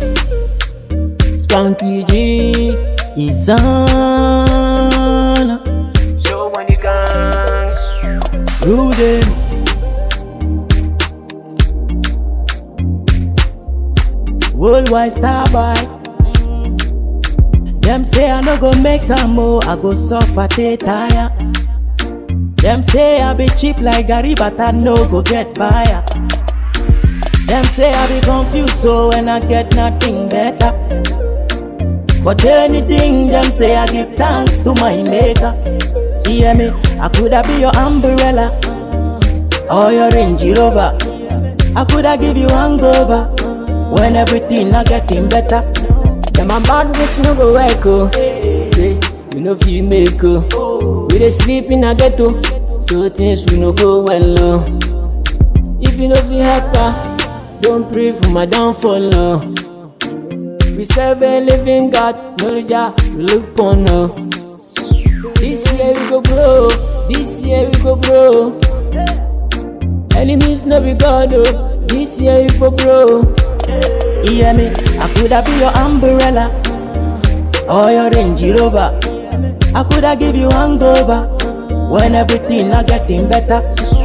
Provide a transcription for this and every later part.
Spanky G is on. Show money gang. Rudy. Worldwide star boy. Them say I no go make a mo, I go suffer te tire. Them say I be cheap like Gary, but I no go get buyer. Them say I be confused, so when I get nothing better. But anything them say I give thanks to my maker. Hear me, I coulda be your umbrella or your Range Rover. I coulda give you hangover when everything not getting better. Them a bad bitch no go work oh. Say we no fit make oh. We dey sleep in a ghetto, so things we no go well oh. If you no fit help her, don't pray for my downfall oh. We serve a living God, no Jah we look upon oh. This year we go grow, this year we go grow. Enemies no be God oh, this year we for grow. Hear me, I coulda be your umbrella or your Range Rover. I coulda give you hangover when everything not getting better.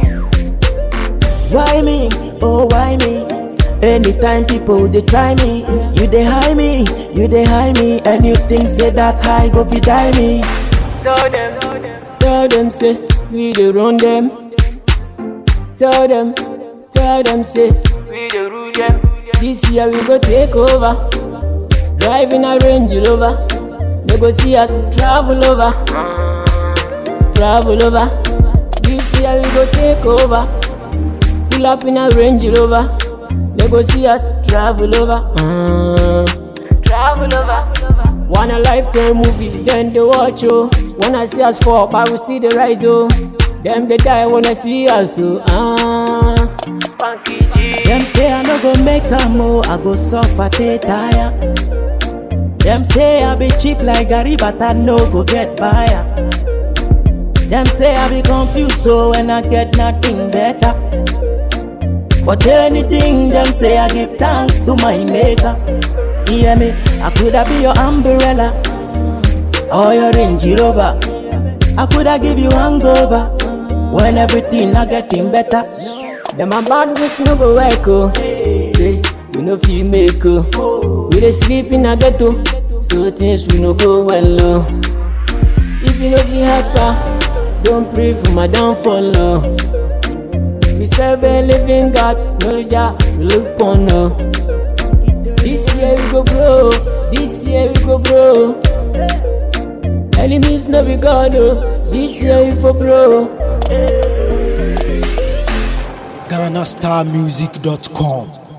Why me? Oh why me? Anytime people they try me, you they hide me, you they hide me, and you think say that high go fi die me. Tell them, tell them say we dey run them. Tell them, tell them say we dey rule them. This year we go take over. Driving a Range Rover, they go see us travel over, travel over. This year we go take over. Pull up in a Range Rover, they go see us travel over, mm. travel over. Want a lifetime movie, then they watch oh. Wanna see us fall, but we still the rise oh. Them they die, wanna see us oh. Ah. Spanky G. Them say I no go make a mo, I go suffer te tire. Them say I be cheap like Gary, but I no go get buyer. Them say I be confused, so when I get nothing better. But anything them say I give thanks to my maker. Hear me, I coulda be your umbrella or your Range Rover. I coulda give you hangover when everything not getting better. Them a bad wish no go work oh. Say we no fit make oh. We dey sleep in a ghetto, so things we no go well oh. If you no fit help her, don't pray for my downfall oh. We serve a living God, no Jah we look upon oh. This year we go grow, this year we go grow. Enemies no be God oh, this year we for grow. GhanaStarMusic.com